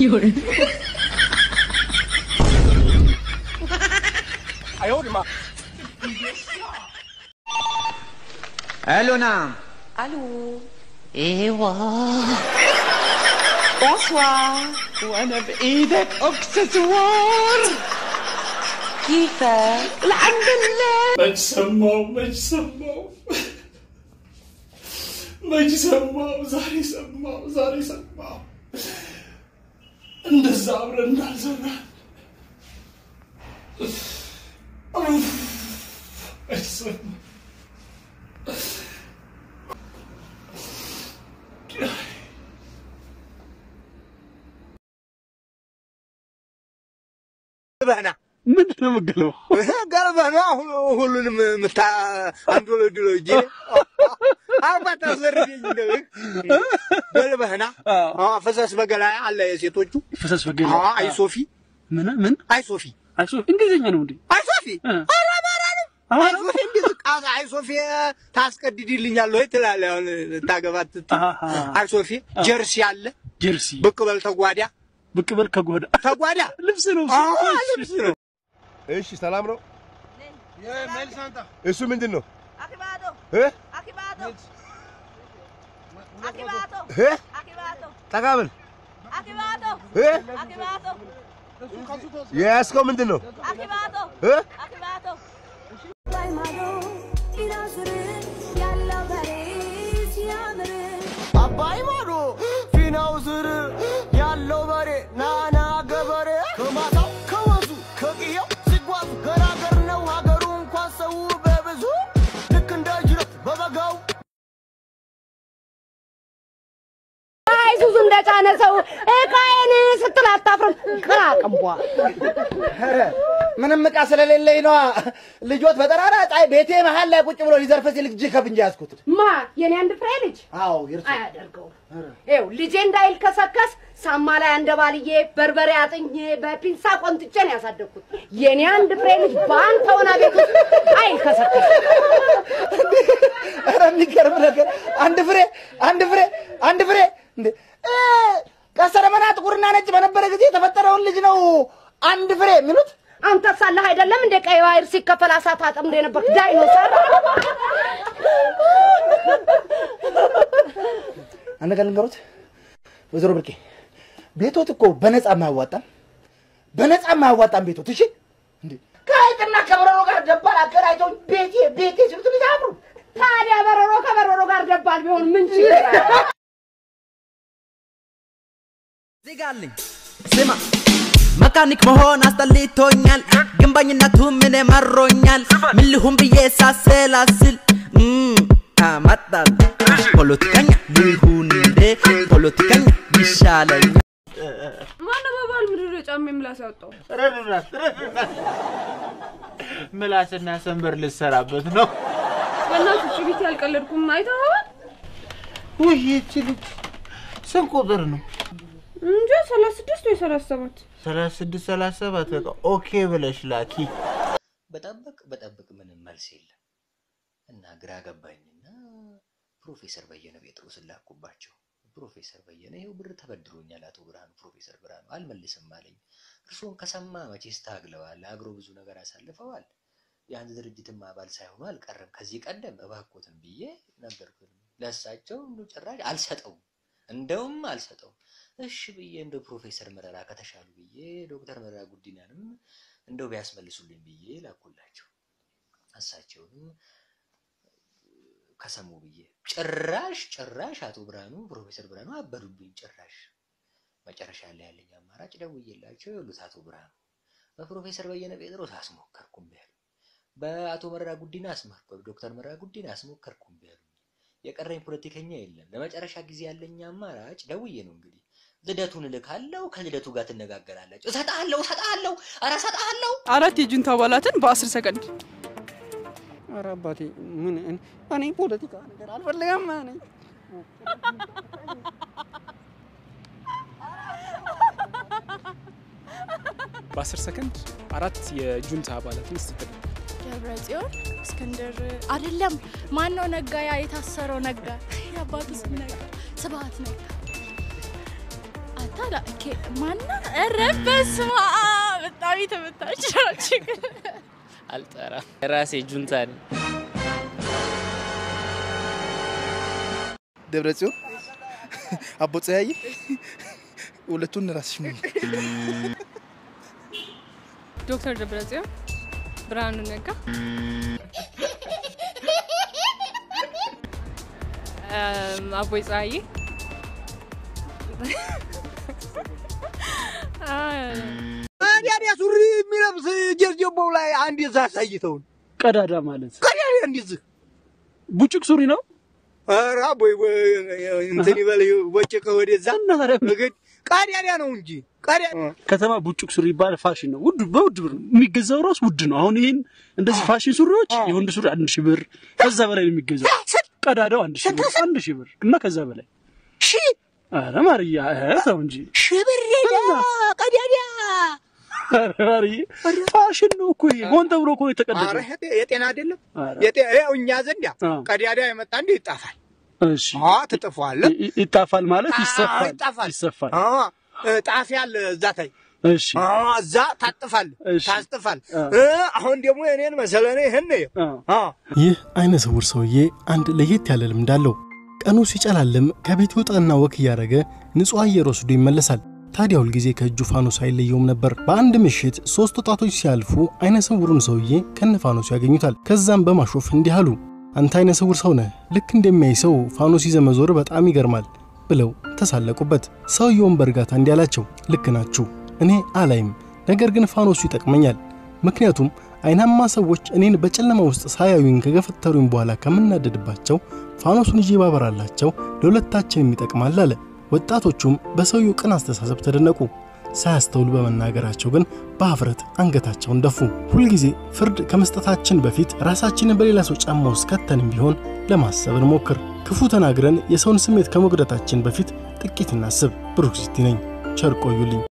有人， 哎呦我的妈！ الو نعم الو ايوه بونسوار وانا بايدك اكسسوار كيفك؟ الحمد لله መች ሰማው መች ሰማው መች ሰማው ዛሬ ሰማው ዛሬ ሰማው እንደዛ አብረን እንዳልዘራን ኡፍ፣ መች ሰማው ገርበህና ምንድን ነው የምገለው? ገርበህና ሁሉንም ምታ አንዱ ለድሎ እጄ አባታ ዘርደኝ እንደው ገልበህና ፈሰስ በገላ አለ የሴቶቹ ፈሰስ በገላ አዎ፣ አይ ሶፊ ምን ምን አይ ሶፊ አይ ሶፊ እንግሊዝኛ ነው እንዴ? አይ ሶፊ እ። ኧረ አማራ ነው። አይ ሶፊ እንዲህ ቃዛ አይ ሶፊ ታስቀድድልኛል ወይ ትላለህ? አሁን ታገባት ስትል አሃ። አይ ሶፊ ጀርሲ አለ ጀርሲ ብቅ በል ተጓዳ ብቅ በል ከጓዳ ተጓዳ ልብስ ነው አዎ እሱ። ልብስ ነው። እሺ ሰላም ነው። የሜልሳንታ እሱ ምንድን ነው Akibato, እ? Akibato, Akibato, እ? Akibato, ጠቃብል Akibato, እ? Akibato, የያዝከው ምንድን ነው Akibato, እ? Akibato. አባይ ማዶ ፊናው ስር ያለው በሬ ናና ገበሬ ከማታው ከወንዙ ከቅየው ሲጓዝ ገራገር ነው ሀገሩ እንኳን ሰው በብዙ ልክ እንደ ጅረት በበጋው አይሱዙ እንደጫነ ሰው እቃዬን ስትል አታፍርም? ቅራቅንቧ ምንም ዕቃ ስለሌለኝ ነዋ። ልጆት በጠራራ ፀሐይ ቤቴ መሀል ላይ ቁጭ ብሎ ሊዘርፍ ሲል እጅ ከፍንጅ ያዝኩት። ማ የኔ አንድ ፍሬ ልጅ አዎ ይርሱ አያደርገውም። ይኸው ልጄ እንዳይልከሰከስ ሳማ ላይ አንደባልዬ በርበሬ አጥኜ በፒንሳ ቆንጥጬ ነው ያሳደግኩት። የኔ አንድ ፍሬ ልጅ በአንተ ሆና ቤት ውስጥ አይልከሰከስ። ኧረ የሚገርም ነገር አንድ ፍሬ አንድ ፍሬ አንድ ፍሬ እንዴ እ፣ ቀስተ ደመና ጥቁርና ነጭ በነበረ ጊዜ የተፈጠረውን ልጅ ነው አንድ ፍሬ የሚሉት። አንተ ሳለህ አይደለም እንደ ቀይ ባህር ሲከፈል አሳ ታጠምዶ የነበርክ ዳይኖሰር። አንድ ነገር ልንገሩት ወይዘሮ ብርቄ ቤቶት እኮ በነፃ የማያዋጣም በነፃ የማያዋጣም ቤቶት። እሺ እንዴ ከሀይቅና ከበረሮ ጋር ደባል አገናኝተው ቤቴ ቤቴ ሲሉት ልጅ አብሩ ታዲያ በረሮ ከበረሮ ጋር ደባል ቢሆን ምን ችግር አለ? ዜጋ አለኝ ስማ መካኒክ መሆን አስጠልቶኛል ግንባኝነቱ ምን መሮኛል ምን ልሁን ብዬ ሳሰላስል እም፣ አመጣል ፖለቲከኛ ልሁን እንዴ ፖለቲከኛ ይሻለኝ ማነው በባል ምድር ጫማ ምላስ ያወጣው? ምላስና ሰንበር ልሰራበት ነው። በእናትህ ጭቢት ያልቀለድኩም አይተኸዋል? ውይ ይህቺ ልጅ ስንት ቁጥር ነው? እንጃ ሰላሳ ስድስት ወይ ሰላሳ ሰባት ሰላሳ ስድስት ሰላሳ ሰባት በቃ ኦኬ ብለሽ ላኪ። በጠብቅ በጠብቅ ምንም መልስ የለም እና ግራ ገባኝና ፕሮፌሰር በየነ ጴጥሮስን ላኩባቸው። ፕሮፌሰር በየነ ይኸው ብር ተበድሮኛል አቶ ብርሃኑ ፕሮፌሰር ብርሃኑ አልመልስም አለኝ። እርስዎን ከሰማ መቼስ ታግለዋል፣ አግሮ ብዙ ነገር አሳልፈዋል። የአንድ ድርጅትም አባል ሳይሆኑ አልቀረም ከዚህ ቀደም እባክዎትን ብዬ ነገርኩት። ለእሳቸው እንዱ ጭራሽ አልሰጠውም፣ እንደውም አልሰጠውም። እሺ ብዬ እንደው ፕሮፌሰር መረራ ከተሻሉ ብዬ ዶክተር መረራ ጉዲናንም እንደው ቢያስመልሱልኝ ብዬ ላኩላቸው። እሳቸውንም ከሰሙ ብዬ ጭራሽ ጭራሽ አቶ ብርሃኑ ፕሮፌሰር ብርሃኑ አበዱብኝ። ጭራሽ መጨረሻ ላይ ያለኝ አማራጭ ደውዬላቸው የሉት አቶ ብርሃኑ በፕሮፌሰር በየነ ጴጥሮስ አስሞከርኩም ያሉ፣ በአቶ መረራ ጉዲና አስሞከር ዶክተር መረራ ጉዲና አስሞከርኩም ያሉ፣ የቀረኝ ፖለቲከኛ የለም። ለመጨረሻ ጊዜ ያለኝ አማራጭ ደውዬ ነው እንግዲህ ልደቱን እልካለሁ። ከልደቱ ጋር ትነጋገራላችሁ። እሰጥሃለሁ እሰጥሃለሁ ኧረ እሰጥሃለሁ አራት የጁንታ አባላትን በአስር ሰከንድ ኧረ አባቴ ምን እኔ- እኔ ፖለቲካ ነገር አልፈልግም። እኔ በአስር ሰከንድ አራት የጁንታ አባላትን ስትገል ደብረ ጽዮን እስክንድር አይደለም ማን ነው ነጋ ያ የታሰረው ነጋ የአባቱ ስም ነጋ ስብሀት ነጋ ታላ ኬ- ማና ኧረ በስመ አብ በጣም የተመታች ናችሁ። አልጠራም። ራሴ ጁንታ ነኝ። ደብረ ጽዮን አቦ ፀያዬ ሁለቱን ራስሽ ምን ዶክተር ደብረጽዮን ብርሃኑ ነጋ እም፣ አቦይ ፀሐዬ ታዲያ ሱሪ የሚለብስ ጀርጀቦው ላይ አንድ የዛ አሳይተውን ቀዳዳ ማለት ቀዳዳ እንደዚህ ቡጭቅ ሱሪ ነው። ኧረ ቦይ እንትን ይበል ወጭቀ ወደዛ እግድ ቀዳዳ ነው እንጂ ቀዳዳ ከተማ ቡጭቅ ሱሪ ይባላል። ፋሽን ነው። ውድ በውድ ብር ነው የሚገዛው። ራሱ ውድ ነው። አሁን ይህን እንደዚህ ፋሽን ሱሪዎች የወንድ ሱሪ አንድ ሺህ ብር ከዛ በላይ ነው የሚገዛው። ቀዳዳው አንድ ሺህ ብር አንድ ሺህ ብር እና ከዛ በላይ ሺ ኧረ ማርያ ኧረ ተው እንጂ ሽብር ቀዳዳ ኧረ ማርዬ ፋሽን ነው እኮ ይሄ ሆን ተብሎ እኮ ነው ኧረ የተቀደደው። የጤና አይደለም ኧረ የጤ- ይኸው እኛ ዘንድ ቀዳዳ የመጣ እንደ ይጣፋል እሺ ትጥፈዋለህ ይ- ይጣፋል ማለት አዎ፣ ይሰፋል ይጣፋል ይሰፋል። አዎ፣ እ፣ ጣፊ አለ እዛ ታይ እሺ አዎ፣ እዛ ታጥፋል ታስጥፋል አ። እ፣ አሁን ደግሞ እኔን መሰለህ ይህን አዎ ይህ አይነ ስውር ሰውዬ አንድ ለየት ያለ ልምድ አለው። ቀኑ ሲጨላልም ከቤት ይወጣና ወክ እያደረገ ንጹሕ አየር ወስዶ ይመለሳል። ታዲያ ሁልጊዜ ከእጁ ፋኖስ አይለየውም ነበር። በአንድ ምሽት ሦስት ወጣቶች ሲያልፉ አይነ ስውሩን ሰውዬ ከነ ፋኖሱ ያገኙታል። ከዛም በማሾፍ እንዲህ አሉ፣ አንተ አይነ ስውር ሰው ነህ፣ ልክ እንደሚያይ ሰው ፋኖስ ይዘህ መዞር በጣም ይገርማል ብለው ተሳለቁበት። ሰውየውን በእርጋታ እንዲህ አላቸው፣ ልክ ናችሁ፣ እኔ አላይም፣ ነገር ግን ፋኖሱ ይጠቅመኛል። ምክንያቱም አይናማ ሰዎች እኔን በጨለማ ውስጥ ሳያዩኝ ከገፈተሩኝ በኋላ ከምናደድባቸው ፋኖሱን ይዤ ባበራላቸው ለሁለታችንም ይጠቅማል አለ። ወጣቶቹም በሰውየው ቅን አስተሳሰብ ተደነቁ። ሳያስተውሉ በመናገራቸው ግን በአፍረት አንገታቸውን ደፉ። ሁልጊዜ ፍርድ ከመስጠታችን በፊት ራሳችንን በሌላ ሰው ጫማ ውስጥ ከተንም ቢሆን ለማሰብ እንሞክር። ክፉ ተናግረን የሰውን ስሜት ከመጉዳታችን በፊት ጥቂት እናስብ። ብሩክ ሲቲ ነኝ። ቸር ቆዩልኝ።